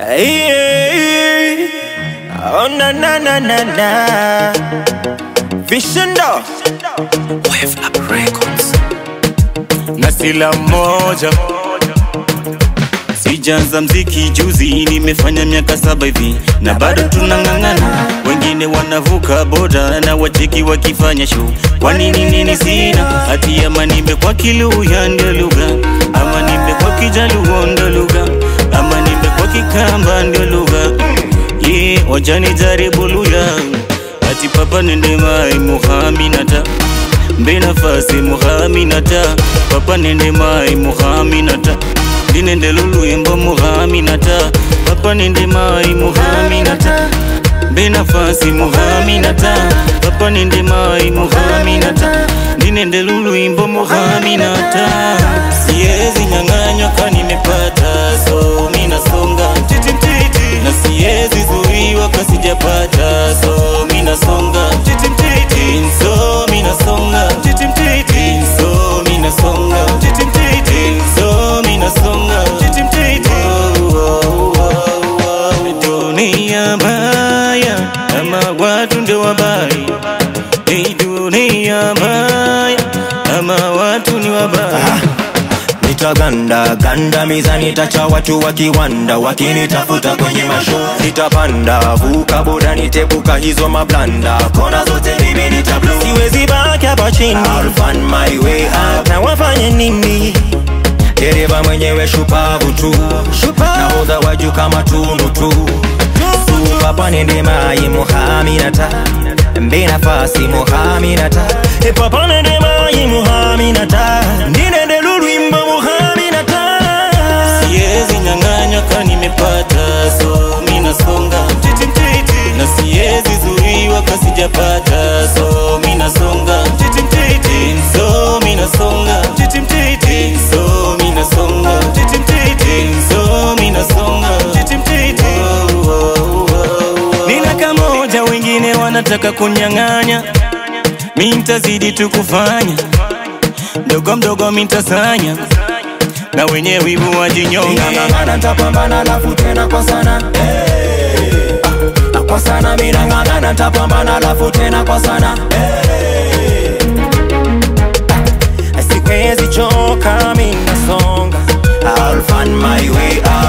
Hey, oh na na na na na Vishindo Wave Lab Records. na sila moja sijaanza mziki juzi, nimefanya miaka saba hivi na bado tunang'ang'ana. Wengine wanavuka boda na wacheki wakifanya show. Kwa nini nini sina hati ama nimekuwa Kiluya ndio lugha ama nimekuwa Kijaluo ndio lugha ama nimekuwa Kikamba ndio lugha yeah, wajani jaribu luya ati papa nende mai muhaminata mbe nafasi muhaminata papa nende mai muhaminata ndinende luluyembo muhaminata papa nende mai muhaminata mbe nafasi muhaminata papa nende mai muhaminata ndinende luluyimbo muhaminata siezi nyang'anywa ka nimepata so minasonga mtiti na siezi zuiwa kasijapata so minasonga mtiti so minasonga mtiti so minasonga mtiti so minasonga mtiti dunia mbaya ama watu ndio wabaya Hii dunia mbaya ama watu ni wabaya Nitaganda ganda miza nitacha watu wakiwanda wakinitafuta kwenye masho nitapanda vuka boda nitebuka hizo mablanda kona zote mimi nitablo siwezi baki hapa chini I'll find my way up na wafanye nini dereva mwenyewe shupavu tu nahodha wa juu kama tunu tu supapa nende mai muhaminata mbe nafasi muhaminata papa nende mai muhaminata ndinende lulwimbo muhaminata siezi nyang'anywa ka nimepata so minasonga mtiti mtiti na siezi zuiwa kasijapata so minasonga mtiti mtiti so minasonga mtiti mtiti so minasonga mtiti mtiti so minasonga mtiti mtiti nina kamoja wengine wanataka kunyang'anya mi ntazidi tu kufanya mdogo mdogo mintasanya na wenye wivu wajinyonge Ngangana tapambana lafu tena kwa sana hey. ah, kwa sana mina ngangana tapambana lafu tena kwa sana hey. ah, sikwezi choka mina songa I'll find my way out